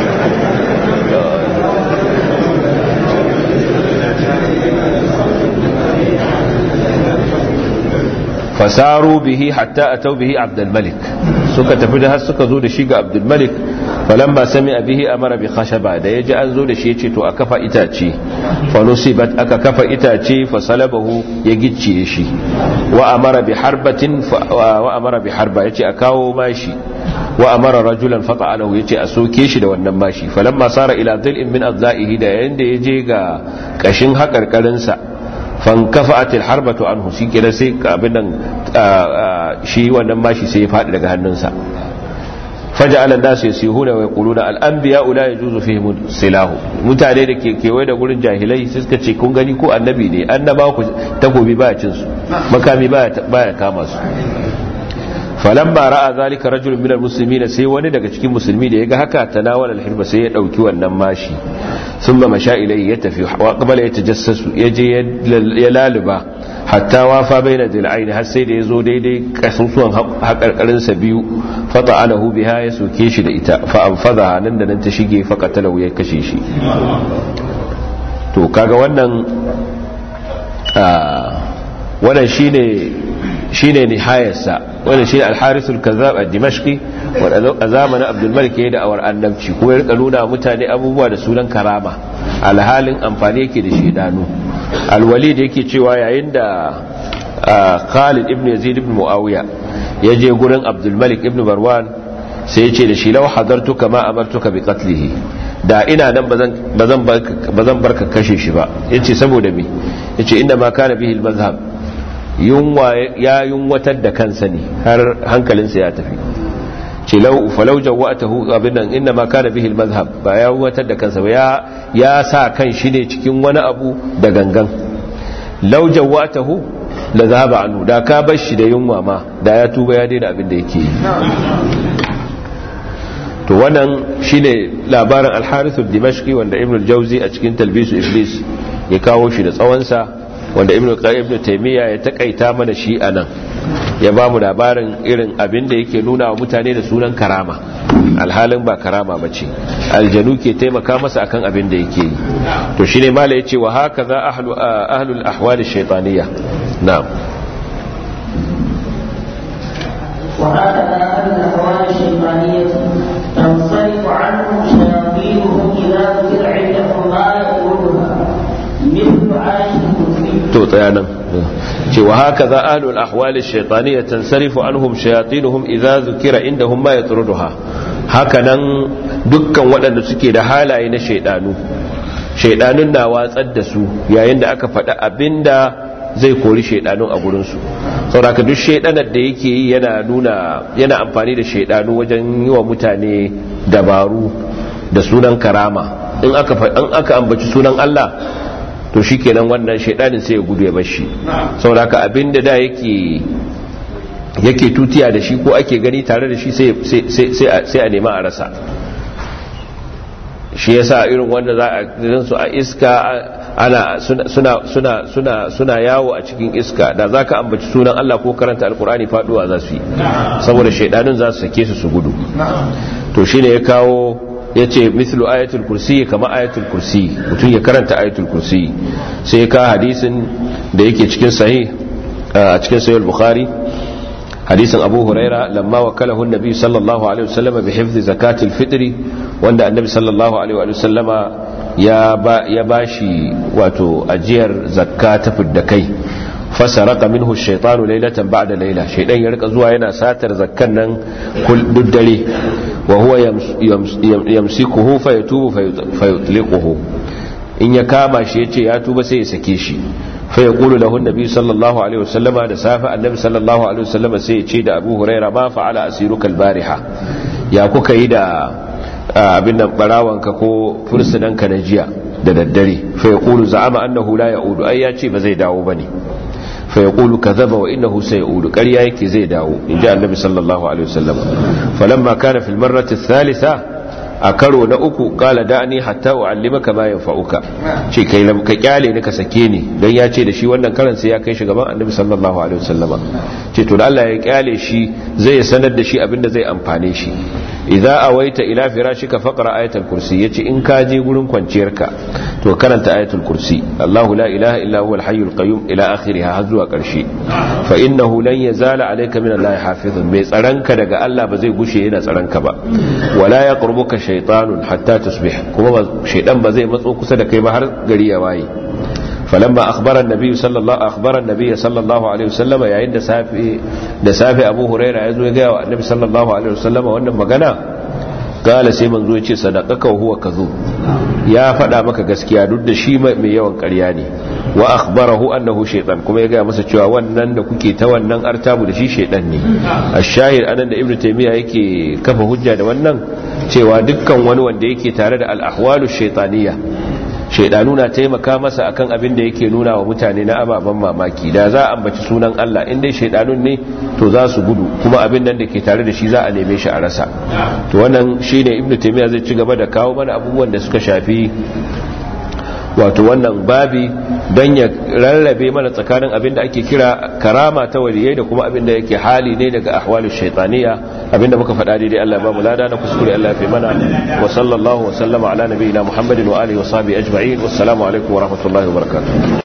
fasaru bihi hatta atau bihi abdulmalik suka tafi da har suka zo da shi ga abdulmalik falamma sami bihi amara bi khashaba da yaji an zo da shi yace to a kafa itace fa nusibat aka kafa itace fa salabahu ya gicciye shi wa amara bi harbatin wa amara bi harba yace a kawo mashi wa amara rajulan fa ta'alahu yace a soke shi da wannan mashi falamma sara ila dhil'in min adza'ihi da yanda yaje ga kashin hakarkarin sa fankafa'at alharbatu anhu shi kira sai abin nan shi wannan mashi sai ya fadi daga hannunsa faja'ala an-nasu yasihuna wa yaquluna al-anbiya la yajuzu fihim silahu mutane da ke kewaye da gurin jahilai sai suka ce kun gani ko annabi ne annaba ku takobi baya cin su makami baya baya kama su falamma ra'a zalika rajulun minal muslimin sai wani daga cikin musulmi da yaga haka tanawala al-hirba sai ya dauki wannan mashi thumma masha ilayhi ya tafi wa qabala yatajassasu yaje ya laluba hatta wafa baina dil'aini har sai da yazo daidai kasusuwan hakarkarin sa biyu fata'alahu biha ya soke shi da ita fa anfadha nan da nan ta shige fa qatalahu ya kashe shi to kaga wannan wannan shine shine nihayarsa wannan shine al-harisul kazzab ad-dimashqi wanda a zamanin Abdul Malik yayin da awar annabci kuma ya rika nuna mutane abubuwa da sunan karama alhalin amfani yake da shedanu al-walid yake cewa yayin da Khalid ibn Yazid ibn Muawiya ya je gurin Abdul Malik ibn Marwan sai ya ce da shi law hadartu kama amartuka bi qatlihi da ina nan bazan bazan barka kashe shi ba yace saboda me yace inda ma kana bihi al-mazhab yunwa ya yunwatar da kansa ne har hankalinsa ya tafi ce lau falau jawatahu abin nan inna ma kana bihi al-mazhab ba ya yunwatar da kansa ba ya ya sa kan shi ne cikin wani abu da gangan lau jawatahu la zahaba anhu da ka bar shi da yunwa ma da ya tuba ya daina abin da yake yi to wannan shine labarin al-harith ad-dimashqi wanda ibn al-jawzi a cikin talbisu iblis ya kawo shi da tsawonsa wanda ibn ibn taymiya ya takaita mana shi anan ya ba mu labarin irin abin da yake nuna wa mutane da sunan karama alhalin ba karama bace aljanu ke taimaka masa akan abin da yake yi to shine mala yace wa hakaza ahlu ahlul ahwal ash-shaytaniyya na'am وهكذا أهل الأحوال الشيطانية تنصرف عنهم شياطينهم إذا ذكر عندهم ما يقولها مثل آية tsaya nan cewa haka za ahlul ahwali shaytaniyya tansarifu anhum shayatinuhum idza zukira indahum ma yatruduha haka nan dukkan waɗanda suke da halaye na shaydanu shaydanun na watsar da su yayin da aka faɗa abinda zai kori shaydanun a gurin su saboda duk shaydanar da yake yi yana nuna yana amfani da shaydanu wajen yi wa mutane dabaru da sunan karama in aka in aka ambaci sunan Allah to shi kenan wannan shaidanin sai ya gudu ya bashi saboda haka abinda da yake yake tutiya da shi ko ake gani tare da shi sai a nema a rasa shi yasa irin wanda za a gan su a iska ana suna suna suna suna yawo a cikin iska da zaka ambaci sunan Allah ko karanta alkur'ani faduwa za su yi saboda shaidanin za su sake su su gudu to shine ya kawo ya ce mislu ayatul kursi kama ayatul kursi mutum ya karanta ayatul kursi sai ka hadisin da yake cikin sahih a cikin sahih bukhari hadisin abu huraira lamma wakalahu annabi sallallahu alaihi wasallam bi hifzi zakatil fitri wanda annabi sallallahu alaihi wasallama ya ba ya bashi wato ajiyar zakka ta fidda kai fasaraka minhu shaitanu lailatan ba'da laila shaidan ya rika zuwa yana satar zakkan nan duk dare wa huwa yamsikuhu fayatubu fayutliquhu in ya kama shi yace ya tuba sai ya sake shi fa yaqulu lahu annabi sallallahu alaihi wasallama da safa annabi sallallahu alaihi wasallama sai ya ce da Abu Huraira ma fa'ala asiruka albariha ya kuka yi da abin nan barawanka ko fursunanka na jiya da daddare fa yaqulu za'ama annahu la ya'udu ai ya ce ba zai dawo bane فيقول كذب وإنه سيقول قريا يكي زي داو إن جاء النبي صلى الله عليه وسلم فلما كان في المرة الثالثة أكروا نأكو قال دعني حتى أعلمك ما ينفعك شي كي لم كيالي نك سكيني دان يا ce da shi wannan karan sai ya kai shi gaban Annabi sallallahu alaihi wasallama ce to Allah ya kyale shi zai sanar da shi abinda zai amfane shi idza awaita ila firashika faqra ayatul kursi yace in ka je gurin kwanciyarka to karanta ayatul kursi Allahu la ilaha illa huwal hayyul qayyum ila akhiriha har zuwa karshe fa innahu lan yazala alayka min Allah hafizun mai tsaranka daga Allah ba zai gushe yana tsaranka ba wala yaqrubuka shaytanun hatta tusbih kuma shaydan ba zai matso kusa da kai ba har gari ya waye فلما أخبر النبي صلى الله أخبر النبي صلى الله عليه وسلم يا عند سافي ده سافي أبو هريرة يزو يجا النبي صلى الله عليه وسلم وأنه مغنى قال سي منزو يجي صدقك وهو كذوب يا فدا maka gaskiya duk da shi mai yawan ƙarya ne wa akhbarahu annahu shaytan kuma ya ga masa cewa wannan da kuke ta wannan artabu da shi shaytan ne ash-shahid anan da ibnu taymiya yake kafa hujja da wannan cewa dukkan wani wanda yake tare da al-ahwalu shaytaniyya shaidanu na taimaka masa akan abin da yake nuna wa mutane na ababen mamaki da za a ambaci sunan Allah in dai shaidanun ne to za su gudu kuma abin nan da ke tare da shi za a neme shi a rasa to wannan shine ibnu taymiya zai ci gaba da kawo mana abubuwan da suka shafi wato wannan babi don ya rarrabe mana tsakanin abin da ake kira karama ta waliyai da kuma abin da yake hali ne daga ahwalin shaitaniya abin da muka faɗa daidai Allah ba mu lada na kuskure Allah fi mana wa sallallahu wa sallama ala nabiyina Muhammadin wa alihi wa sahbihi ajma'in wassalamu alaikum wa rahmatullahi wa barakatuh